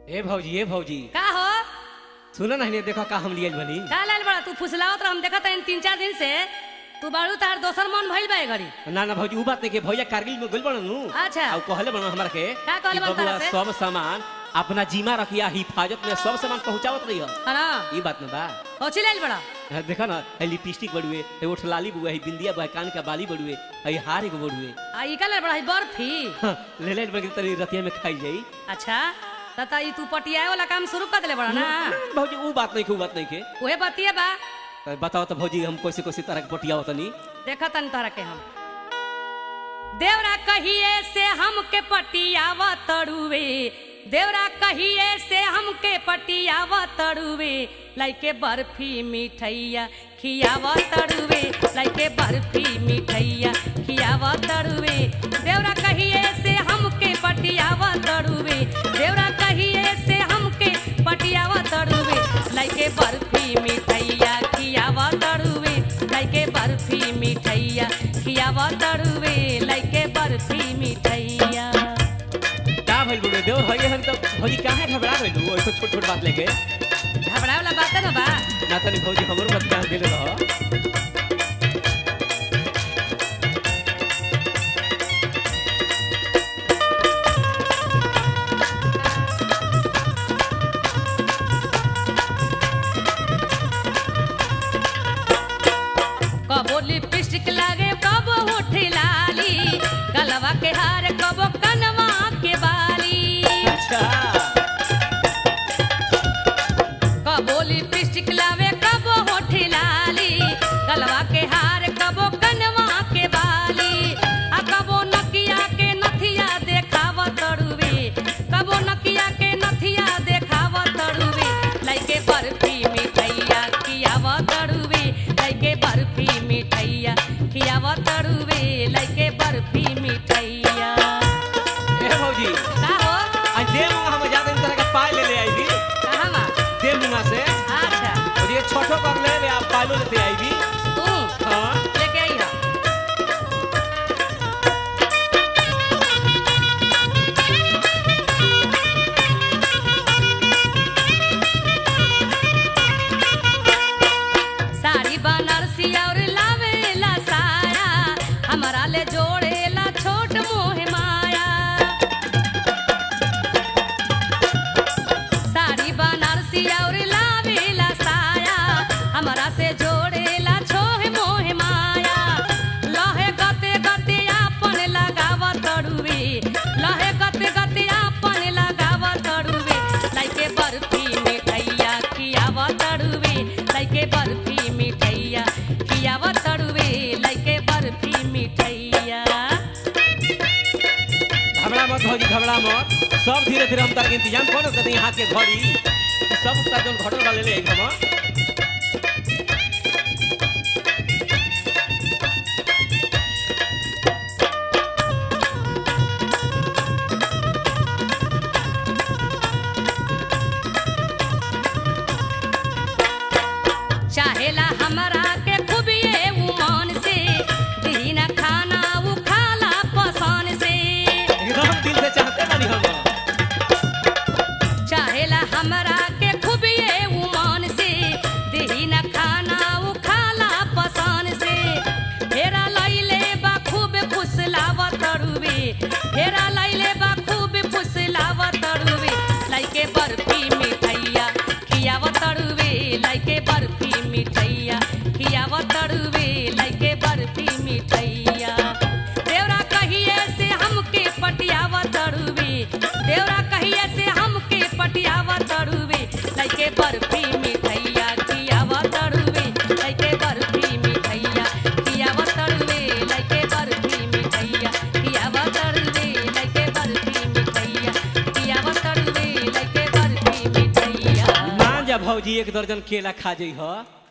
ए भौजी ए भौजी का हो सुन ना हिने देखो का हम लिए बनी का लाल बड़ा तू फुसलावत रह हम देखत हन तीन चार दिन से तू बाड़ू तार दोसर मन भइल बा ए घड़ी ना ना भौजी उ बात नहीं के भैया कारगिल में गइल बड़न नु अच्छा। और कहले बड़न हमरा के का कहले कि बड़न बबुआ तारा से? सब सामान अपना जिम्मा रखिया हिफाजत में सब सामान पहुंचावत रही है ना ई बात ना बा ओची लाल बड़ा हाँ, देखा ना है लिपस्टिक बड़ुए है ओठ लाली बुआ है बिंदिया बुआ है कान का बाली बड़ुए है हार एगो बड़ुए आ ई का लाल बड़ा है बर्फी हाँ, ले ले बड़ी तरी रतिया में खाई जाई अच्छा त त ई तू पटियाए वाला काम शुरू कर देले बड़ा ना भौजी उ बात नहीं के उ बात नहीं के ओहे बतिए बा तो बताओ तो भौजी हम कैसे कैसे तरह के पटिया होतनी देखत हन तोहरा के हम देवरा कहिए से हमके पटियावा तड़ुवे देवरा कहिए से हमके पटियावा तड़ुवे लाइके बर्फी मिठैया खियावा तड़ुवे लाइके बर्फी मिठैया खियावा तड़ुवे देवरा कहिए से हमके पटियावा तड़ुवे देवरा कहिए से हमके पटियावा तड़ुवे लाइके बर्फी मिठैया खियावा तड़ुवे लाइके बर्फी मिठैया खियावा तड़ुवे लाइके बर्फी मिठैया का भइल बड़ुए देवर हइए हम तो भौजी काहे घबरा गइल ऐसे छोट छोट बात लेके घबराए वाला बात है ना बा ना तनी भौजी हमरो बात ध्यान देले रह कबो लिपस्टिक लागे कबो होठ लाली गलवा के हार कबो कनवा के बाली अच्छा कबो लिपस्टिक लावे कबो होठ लाली गलवा के हार कबो कनवा के बाली आ कबो नकिया के नथिया देखाव तड़ुवे कबो नकिया के नथिया देखाव तड़ुवे लाइके बर्फी मिठैया खियाव तड़ुवे लाइके बर्फी मिठैया खियाव तड़ुवे लाइके बर्फी मिठैया ए भौजी का हो आज दे मुंगा हम ज्यादा तरह के पाए ले ले आई भी कहाँ बा दे मुंगा से अच्छा और ये छोटो कर ले ले आप पालो लेते आई भी तू हां लेके आई हा साड़ी बनारसी और लावेला साया हमारा ले जोड़ेला छोट मोह माया साड़ी बनारसी और लावेला साया हमारा से जोड़ेला छोह मोह माया लहे गते गते आपन लगाव तड़ुवे लहे गते गते आपन लगाव तड़ुवे लाइके बर्फी मिठैया खियाव तड़ुवे लाइके बर्फी मिठैया खियाव तड़ुवे लाइके बर्फी मिठैया घबरा मत भौजी घबरा मत सब धीरे धीरे हम तार के इंतजाम करो कहीं हाथ के घड़ी ई सब तार जोन घटल वाले ले एकदम चाहेला हमरा के खूबिए उमान से दीना खाना उ खाला पसान से एकदम दिल से चाहते बानी हम चाहेला हमरा के खूबिए उमान से दीना खाना उ खाला पसान से फेरा लैले बा खूब फुसलाव तड़ुवे फेरा लैले बा खूब फुसलाव तड़ुवे लाइके बर्फी मिठैया खियाव तड़ुवे लाइके बर्फी मिठैया खियाव तड़ुवे लाइके बर्फी मिठैया देवरा कहिए से हमके पटियाव तड़ुवे देवरा कहिए से हमके पटियाव तड़ुवे लाइके बर्फी मिठैया खियाव तड़ुवे लाइके बर्फी मिठैया खियाव तड़ुवे लाइके बर्फी मिठैया खियाव तड़ुवे लाइके बर्फी मिठैया खियाव तड़ुवे लाइके बर्फी मिठैया मान जा भौजी एक दर्जन केला खा जई ह